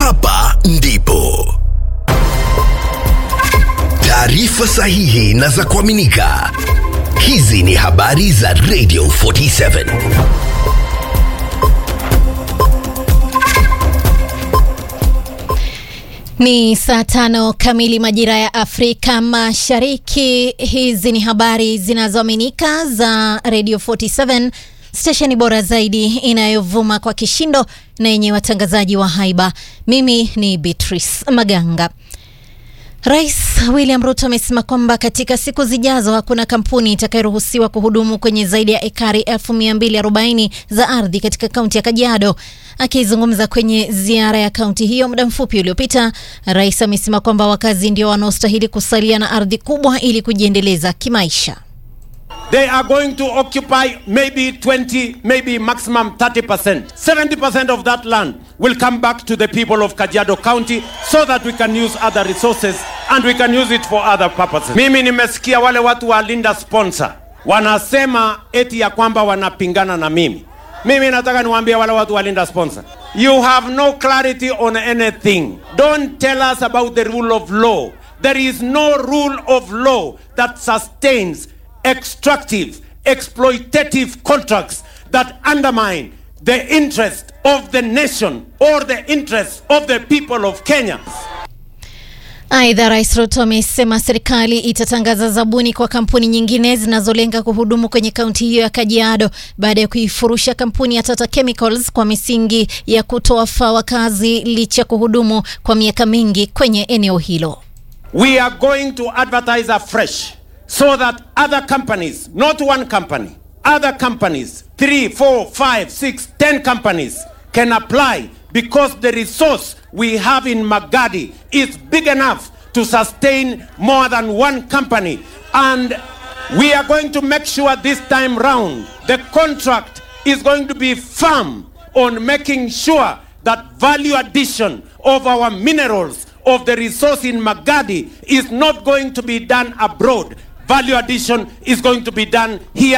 hapa ndipo taarifa sahihi na za kuaminika. Hizi ni habari za Radio 47. Ni saa tano kamili majira ya Afrika Mashariki. Hizi ni habari zinazoaminika za Radio 47, stesheni bora zaidi inayovuma kwa kishindo na yenye watangazaji wa haiba. Mimi ni Beatrice Maganga. Rais William Ruto amesema kwamba katika siku zijazo hakuna kampuni itakayoruhusiwa kuhudumu kwenye zaidi ya ekari 1240 za ardhi katika kaunti ya Kajiado. Akizungumza kwenye ziara ya kaunti hiyo muda mfupi uliopita, rais amesema kwamba wakazi ndio wanaostahili kusalia na ardhi kubwa ili kujiendeleza kimaisha. They are going to occupy maybe 20, maybe maximum 30%. 70% of that land will come back to the people of Kajiado County so that we can use other resources and we can use it for other purposes. Mimi nimesikia wale watu wa Linda Sponsor wanasema eti ya kwamba wanapingana na mimi. Mimi nataka niwaambie wale watu wa Linda Sponsor. You have no clarity on anything. Don't tell us about the rule of law. There is no rule of law that sustains extractive, exploitative contracts that undermine the interest of the nation or the interest of the people of Kenya. Aidha, Rais Ruto amesema serikali itatangaza zabuni kwa kampuni nyingine zinazolenga kuhudumu kwenye kaunti hiyo ya Kajiado baada ya kuifurusha kampuni ya Tata Chemicals kwa misingi ya kutowafaa wakazi licha kuhudumu kwa miaka mingi kwenye eneo hilo. We are going to advertise afresh so that other companies, not one company, other companies, three, four, five, six, ten companies can apply because the resource we have in Magadi is big enough to sustain more than one company. And we are going to make sure this time round the contract is going to be firm on making sure that value addition of our minerals of the resource in Magadi is not going to be done abroad. Value addition is going to be done here.